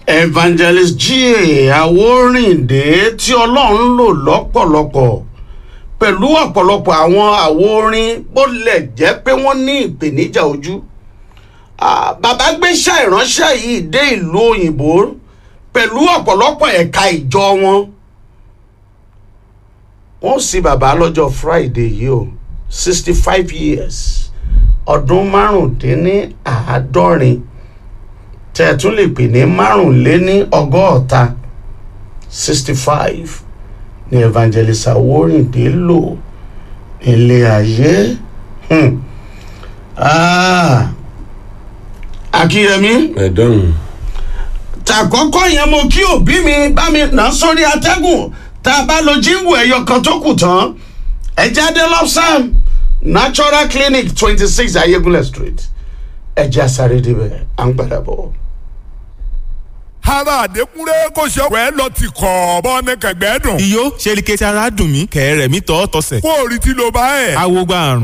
evangelist G.A. Àwórìndé tí ọlọ́run lò lọ́pọ̀lọpọ̀ pẹ̀lú ọ̀pọ̀lọpọ̀ àwọn àwo orin bó lẹ̀ jẹ́ pé wọ́n ní ìpèníjà ojú Ah, bàbá gbéṣẹ́ ìránṣẹ́ yìí dé ìlú òyìnbó pẹ̀lú ọ̀pọ̀lọpọ̀ ẹ̀ka ìjọ wọn wọ́n sì bàbá lọ́jọ́ Friday yìí o sixty five years ọdún márùndínláàádọ́rin tẹ́ ẹ tún lè pè ní márùnléní ọgọ́ta sixty five ní evangelist Àwórìndé lò nílé ayé. Hmm. Ah. Akínyẹmí ẹ̀dọ́hùn. tàkọ́kọ́ yẹn mo kí òbí mi bá mi nà sórí atẹ́gùn tá a bá lo jíǹgù ẹ̀yọ kan tó kù tán ẹ jáde lọ́sàn natural clinic twenty six ayégúnlẹ̀ street ẹ jẹ́ àsáré débẹ̀ à ń padà bọ̀. ara àdékúnrẹ́ kò ṣe ọ̀pẹ́ lọ ti kọ̀ bọ́ ní kẹ̀gbẹ́ dùn. iyó ṣe ni kẹsì ara dùn mí kẹ̀rẹ̀ mi tọ́ tọ́sẹ̀. kó o rí tí ló bá ẹ̀. awo gba àrùn.